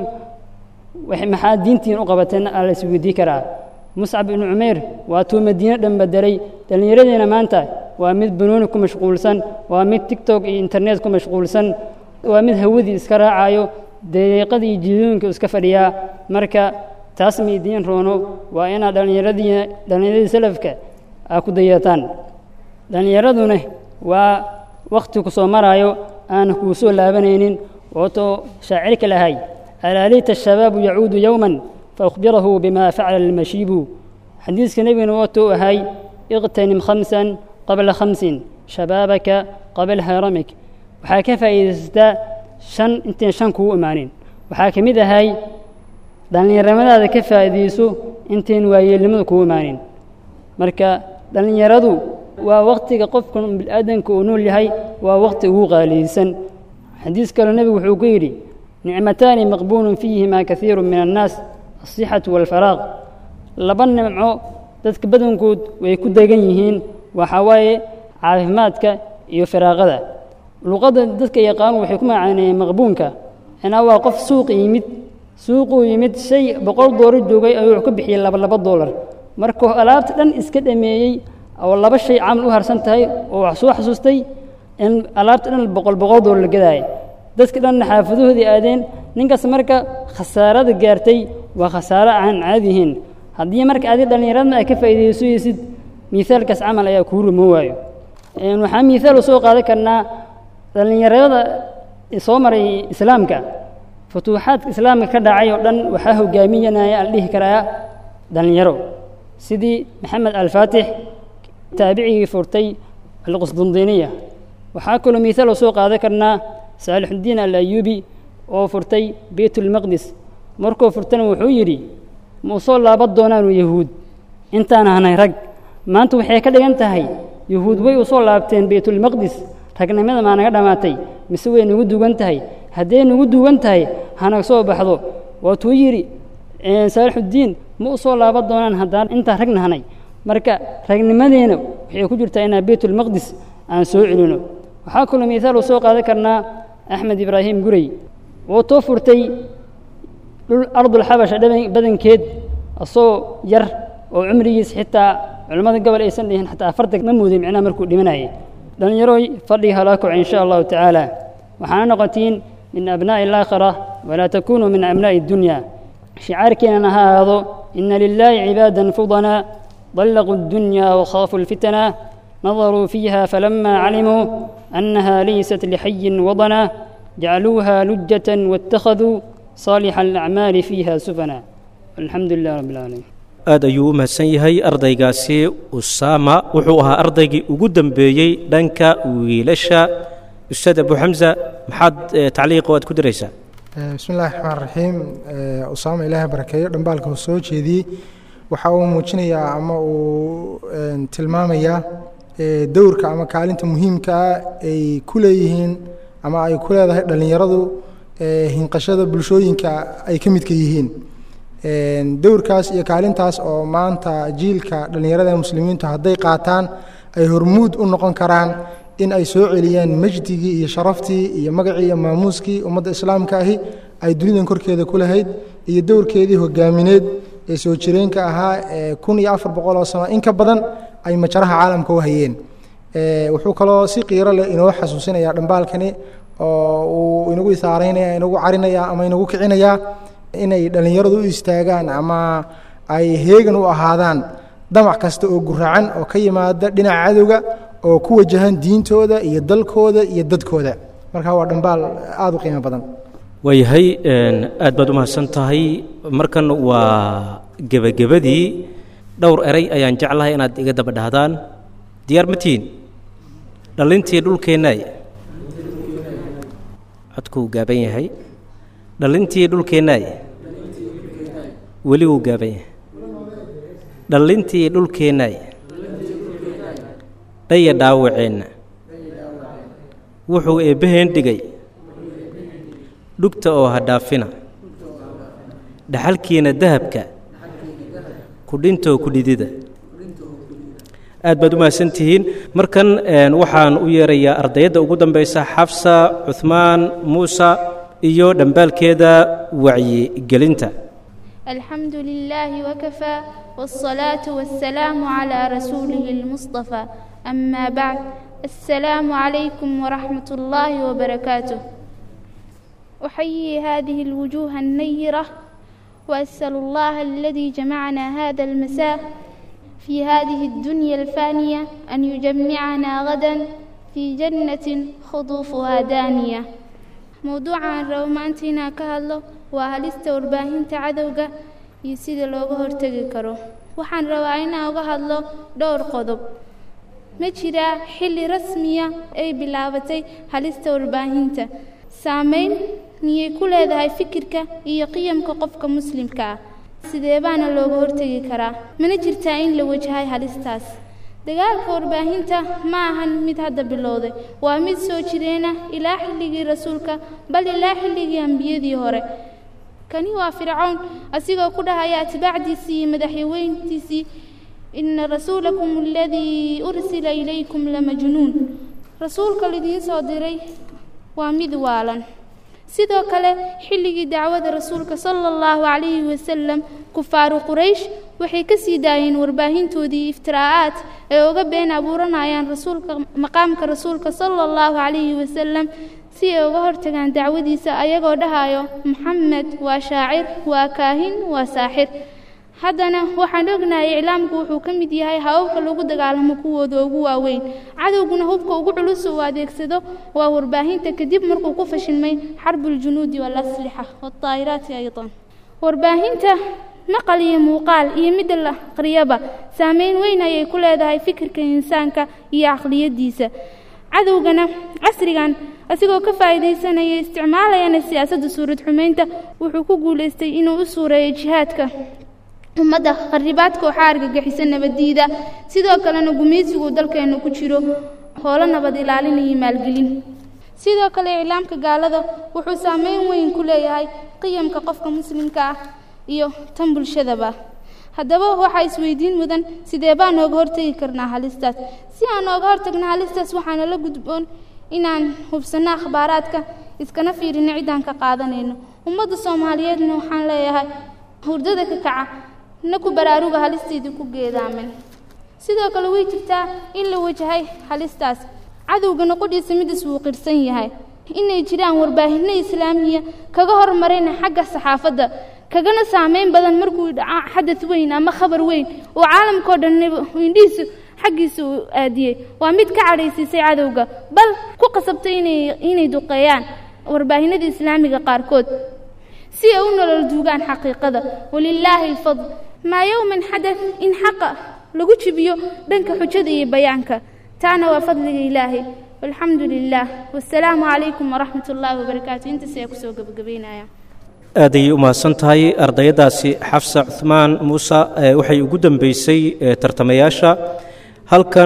maxaa diintiin u qabateen aa la isweydii karaa muscab ibnu cumayr waatuu madiine dhan bedelay dhallinyaradiina maanta waa mid banooni ku mashquulsan waa mid tigtok iyo internet ku mashquulsan waa mid hawadii iska raacayo daqiiqadii iyo jiidooyinka iska fadhiyaa marka taas ma idiin roono waa inaad dhallinyaradii dhallinyaradii salafka aa ku dayataan dhallinyaraduna waa wakhti ku soo maraayo aana kuu soo laabanaynin wootoo shaacirka lahay alaa layta ashabaabu yacuudu yowman faakhbirahu bima facala almashiibu xadiiska nebigana wootou ahay iqtanim khamsan qabla khamsin shabaabaka qabla haramik waxaa ka faa'iidaysataa shan intayn shan kuu imaanin waxaa ka mid ahay dhallinyaramadaada ka faa'iidayso intayn waayeelnimada kuu imaanin marka dhallinyaradu waa waktiga qofka bilaadanka uu nool yahay waa wakti ugu qaaliyeysan xadiis kaleo nebigu wuxuu ku yidhi nicmataani maqbuulun fiihima kaiiru min annaas asixatu waalfaraaq laba nimco dadka badankood way ku degan yihiin waxaa waaye caafimaadka iyo firaaqada luqadda dadka yaqaanu waxay ku macaaneeyeen maqbuunka inaa waa qof suuq yimid suuquu yimid shay boqol doolar joogay ayuu wuxuu ka bixiyey laba laba doolar markuu alaabta dhan iska dhameeyey oo laba shay camal u harsan tahay oo wax soo xasuustay in alaabta dhan boqol boqol doolar la gadaaya dadka dhanna xaafadohoodii aadeen ninkaas marka khasaarada gaartay waa khasaaro aan caadihiin haddii marka adi dhallinyaradna ay ka faa'iidaysaysid miaalkaas camal ayaa kuu rumo waayo waxaa miaal u soo qaadan karnaa dhallinyarada soo maray islaamka futuuxaadka islaamka ka dhacay oo dhan waxaa hogaaminaya ala dhihi karaa dhallinyaro sidii maxamed alfaatix taabicigii furtay alqusdundiiniya waxaa kaloo miaal u soo qaadan karnaa saalixuddiin alayuubi oo furtay beytulmaqdis markuu furtana wuxuu yidhi ma u soo laaban doonaanu yahuud intaan ahnay rag maanta waxay ka dhigan tahay yahuud way u soo laabteen beytulmaqdis ragnimada maa naga dhammaatay mise way nagu dugan tahay hadday nagu dugan tahay hanaga soo baxdo waatuu yidhi saalixuddiin ma u soo laaban doonaan haddaan intaan rag nahnay marka ragnimadeena waxay ku jirtaa inaan beytulmaqdis aan soo celino waxaa kaloo miaal u soo qaadan karnaa axmed ibraahim gurey wuu too furtay dhul ardulxabasha badankeed asagoo yar oo cumrigiis xitaa culimmada gobol aysan dhihin xataa afartan ma muudin micnaha markuu dhimanayay dhallinyarooy fadhiga halaa koco in sha allahu tacaala waxaana noqotiin min abnaa'i alaakhira walaa takunuu min abnaa'i addunya shicaarkeenana ha ahaado ina lilaahi cibaadan fudanaa طلقوا الدنيا وخافوا الفتنة نظروا فيها فلما علموا أنها ليست لحي وضنا جعلوها لجة واتخذوا صالح الأعمال فيها سفنا الحمد لله رب العالمين aad ayuu u mahadsan yahay ardaygaasi usaama wuxuu ahaa ardaygii ugu dembeeyey dhanka wiilasha ustaad abu xamsa maxaad tacliiqo aad ku diraysaa bismi illahi raxmaan raxiim usaama ilaaha barakeeyo dhambaalka uu soo jeediyey waxa uu muujinayaa ama uu tilmaamayaa dowrka ama kaalinta muhiimka ah ay ku leeyihiin ama ay ku leedahay dhallinyaradu hinqashada bulshooyinka ay ka midka yihiin dowrkaas iyo kaalintaas oo maanta jiilka dhallinyarada muslimiintu hadday qaataan ay hormuud u noqon karaan in ay soo celiyaan majdigii iyo sharaftii iyo magacii iyo maamuuskii ummadda islaamka ahi ay dunidan korkeeda ku lahayd iyo dowrkeedii hogaamineed ee soo jireenka ahaa ee kun iyo afar boqol oo sano in ka badan ay majaraha caalamka u hayeen wuxuu kaloo si qiiro leh inoo xasuusinayaa dhambaalkani oo uu inagu isaaraynaya inagu carinaya ama inagu kicinayaa inay dhallinyaradu u istaagaan ama ay heegan u ahaadaan damac kasta oo guracan oo ka yimaada dhinaca cadowga oo ku wajahan diintooda iyo dalkooda iyo dadkooda marka waa dhambaal aada u qiimo badan waayahay aad baad u mahadsan tahay markan waa gebagabadii dhowr eray ayaan jeclahay inaad iga daba dhahdaan diyaar ma tihiin dhallintii dhulkeennaay codkuu gaaban yahay dhallintii dhulkeennaay weli wuu gaaban yahay dhallintii dhulkeennaay dhaya dhaawaceenna wuxuu eebbaheen dhigay dhugta oo ha dhaafina dhaxalkiina dahabka ku dhintoo ku dhidida aad baad u mahadsantihiin markan waxaan u yeerayaa ardayadda ugu dambaysa xafsa cuhmaan muuse iyo dhambaalkeeda wacyigelinta الحمد لله وكفى والصلاة والسلام على رسوله المصطفى أما بعد السلام عليكم ورحمة الله وبركاته أحيي هذه الوجوه النيرة وأسأل الله الذي جمعنا هذا المساء في هذه الدنيا الفانية أن يجمعنا غدا في جنة خطوفها دانية موضوعا رومانتنا كهالله waa halista warbaahinta cadowga iyo sida looga hortegi karo waxaan rabaa inaan uga hadlo dhowr qodob ma jiraa xilli rasmiya ay bilaabatay halista warbaahinta saameyn miyay ku leedahay fikirka iyo qiyamka qofka muslimka ah sidee baana looga hortegi karaa mana jirtaa in la wajahay halistaas dagaalka warbaahinta ma ahan mid hadda bilowday waa mid soo jireena ilaa xilligii rasuulka bal ilaa xilligii ambiyadii hore kani waa fircown asigoo ku dhahaya atbaacdiisii iyo madaxweyntiisii ina rasuulakum aladii ursila ilaykum lamajnuun rasuulka lidiin soo diray waa mid waalan sidoo kale xilligii dacwada rasuulka sala allahu calayhi wasalam kufaaru quraysh waxay ka sii daayeen warbaahintoodii iftiraa'aad ay uga been abuuranayaan rasuulka maqaamka rasuulka sala allahu calayhi wasalam si ay uga hortagaan dacwadiisa ayagoo dhahayo maxamed waa shaacir waa kaahin waa saaxir haddana waxaan ognahay iclaamku wuxuu ka mid yahay hababka lagu dagaalamo kuwooda ugu waaweyn cadowguna hubka ugu culus uu adeegsado waa warbaahinta kadib markuu ku fashilmay xarbuuljunuudi waalaslixa waataa'iraati aydan warbaahinta maqal iyo muuqaal iyo midda la aqriyaba saameyn weyn ayay ku leedahay fikirka insaanka iyo caqliyaddiisa cadowgana casrigan asigoo ka faa'iidaysanaya isticmaalayana siyaasadda suurad xumaynta wuxuu ku guulaystay inuu u suureeyo jihaadka ummadda kharibaadka waxaa argagixisa nabaddiida sidoo kalena gumaysigu dalkeenna ku jiro hoolo nabad ilaalin iyo maalgelin sidoo kale iclaamka gaalada wuxuu saameyn weyn ku leeyahay qiyamka qofka muslimka ah iyo tan bulshadaba haddaba waxaa isweydiin mudan sidee baan nooga hortegi karnaa halistaas si aan nooga hortagna halistaas waxaana la gudboon inaan hubsanno akhbaaraadka iskana fiirino ciddaan ka qaadanayno ummadda soomaaliyeedna waxaan leeyahay hurdada ka kaca na ku baraaruga halisteedii ku geedaamen sidoo kale way jirtaa in la wajahay halistaas cadowgana qudhiisa midas wuu qirsan yahay inay jiraan warbaahinno islaamiya kaga hormarayna xagga saxaafadda kagana saameyn badan markuu dhaca xadad weyn ama khabar weyn oo caalamkao dhan indhihiisu xaggiisa uu aadiyey waa mid ka cadhaysiisay cadowga bal ku qasabtay inay inay duqeeyaan warbaahinada islaamiga qaarkood si ay u nolol duugaan xaqiiqada walilaahi alfadl maa yowman xadad in xaqa lagu jibiyo dhanka xujada iyo bayaanka taana waa fadliga ilaahay walxamdu lilaah wasalaamu calaykum waraxmat ullaahi wabarakaatu intaas ayaa kusoo gebagabeynaya aad ayay u mahadsan tahay ardayadaasi xafsa cuhmaan muuse waxay ugu dambeysay tartamayaasha halkan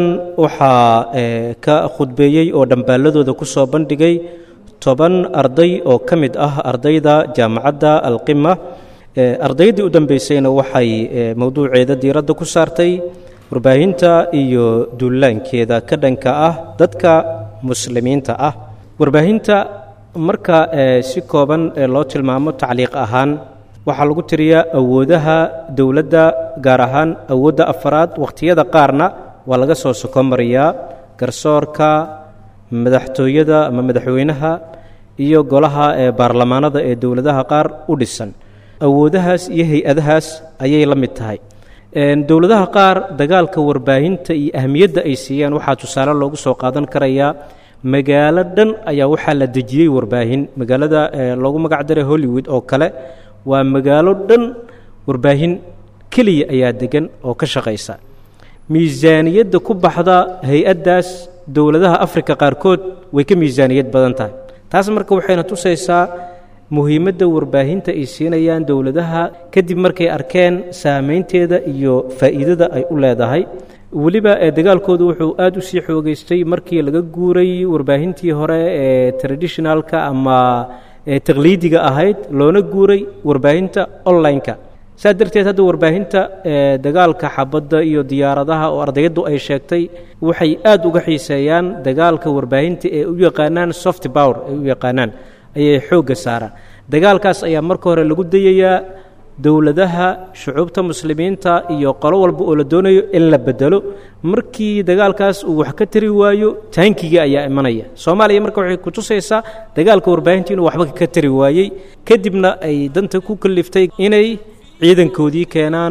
waxaa ka khudbeeyey oo dhambaaladooda ku soo bandhigay toban arday oo ka mid ah ardayda jaamacadda alqima ardaydii u dambeysayna waxay mowduuceeda diiradda ku saartay warbaahinta iyo duulaankeeda ka dhanka ah dadka muslimiinta ah warbaahinta marka si kooban loo tilmaamo tacliiq ahaan waxaa lagu tiriyaa awoodaha dowladda gaar ahaan awoodda afaraad wakhtiyada qaarna waa laga soo soko mariyaa garsoorka madaxtooyada ama madaxweynaha iyo golaha ee baarlamaanada ee dowladaha qaar u dhisan awoodahaas iyo hay-adahaas ayay la mid tahay dowladaha qaar dagaalka warbaahinta iyo ahmiyadda ay siiyeen waxaa tusaale loogu soo qaadan karayaa magaalo dhan ayaa waxaa la dejiyey warbaahin magaalada loogu magac daray hollywood oo kale waa magaalo dhan warbaahin keliya ayaa degan oo ka shaqaysa miisaaniyadda ku baxda hay-addaas dowladaha afrika qaarkood way ka miisaaniyad badan tahay taas marka waxayna tusaysaa muhiimadda warbaahinta ay siinayaan dowladaha kadib markay arkeen saamaynteeda iyo faa'iidada ay u leedahay weliba dagaalkoodu wuxuu aad u sii xoogeystay markii laga guuray warbaahintii hore ee traditionalka ama taqliidiga ahayd loona guuray warbaahinta online-ka saa darteed hadda warbaahinta dagaalka xabadda iyo diyaaradaha oo ardayaddu ay sheegtay waxay aad uga xiiseeyaan dagaalka warbaahinta ee u yaqaanaan soft power ay u yaqaanaan ayay xoogga saaraan dagaalkaas ayaa marka hore lagu dayayaa dowladaha shucuubta muslimiinta iyo qolo walba oo la doonayo in la bedelo markii dagaalkaas uu wax ka tari waayo taankiga ayaa imanaya soomaaliya marka waxay kutusaysaa dagaalka warbaahinta inuu waxba ka tari waayey kadibna ay danta ku kaliftay inay ciidankoodii keenaan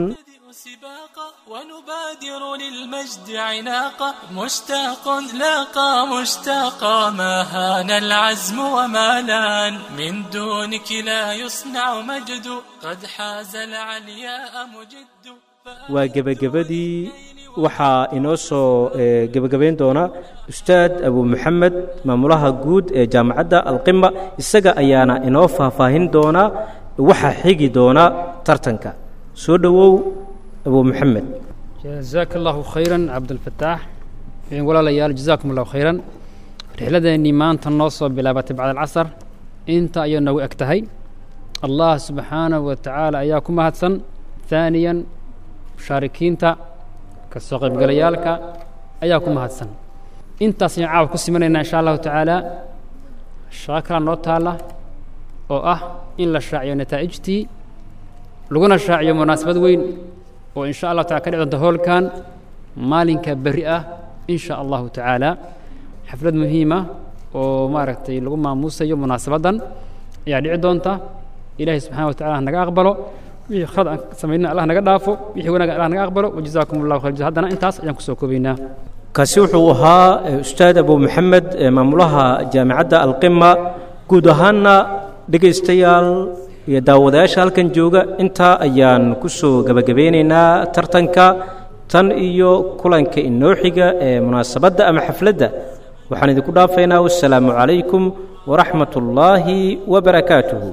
ونبادر للمجد عناقا مشتاق لاقى مشتاقا ما هان العزم وما لان من دونك لا يصنع مجد قد حاز العلياء مجد waa gebagabadii waxaa inoo soo gebagabayn doona ustaad abu maxamed maamulaha guud ee jaamacadda alqima isaga ayaana inoo faahfaahin doonaa waxa xigi doona tartanka soo dhowow abu maxamed jazaaka allahu khayran cabdulfataax walaalayaal jazaakum allahu khayran rixladeennii maanta noo soo bilaabatay bacda alcasar inta ayay noogu eg tahay allah subxaanahu wa tacaala ayaa ku mahadsan haaniyan mushaarikiinta ka soo qaybgalayaalka ayaa ku mahadsan intaas ayaan caawa ku simanaynaa insha allahu tacaala shaqo kalaa noo taalla oo ah in la shaaciyo nataa'ijtii laguna shaaciyo munaasabad weyn oo in sha allahu tacala ka dhici doonta hoolkan maalinka berri ah in sha allahu tacaala xaflad muhiima oo maaragtay lagu maamuusayo munaasabaddan ayaa dhici doonta ilaahay subxana wa tacala hanaga aqbalo wixii khalad aan samayna allah naga dhaafo wixii wanaag allah naga aqbalo wajazaakum allahu khayr haddana intaas ayaan kusoo koobaynaa kaasi wuxuu ahaa ustaad abu maxamed maamulaha jaamicadda alqima guud ahaanna dhegaystayaal iyo daawadayaasha halkan jooga intaa ayaan ku soo gebagabeynaynaa tartanka tan iyo kulanka inoo xiga ee munaasabadda ama xafladda waxaan idinku dhaafaynaa wassalaamu calaykum waraxmat ullaahi wabarakaatuhu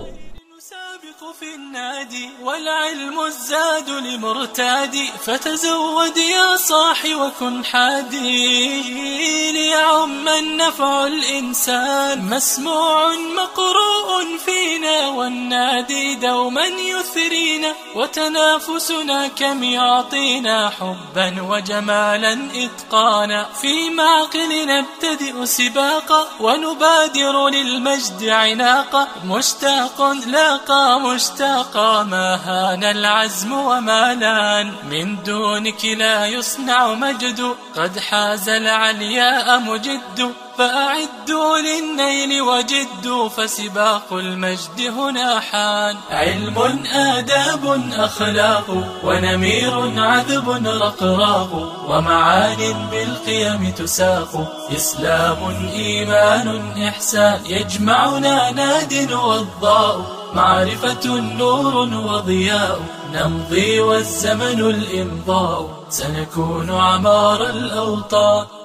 والعلم الزاد لمرتادي فتزود يا صاح وكن حادي ليعم النفع الإنسان مسموع مقروء فينا والنادي دوما يثرينا وتنافسنا كم يعطينا حبا وجمالا إتقانا في معقل نبتدئ سباقا ونبادر للمجد عناقا مشتاق لاقى مشتاقا ما هان العزم وما لان من دونك لا يصنع مجد قد حاز العلياء مجد فأعدوا للنيل وجدوا فسباق المجد هنا حان علم آداب أخلاق ونمير عذب رقراق ومعان بالقيم تساق إسلام إيمان إحسان يجمعنا ناد والضاء معرفة نور وضياء نمضي والزمن الإمضاء سنكون عمار الأوطان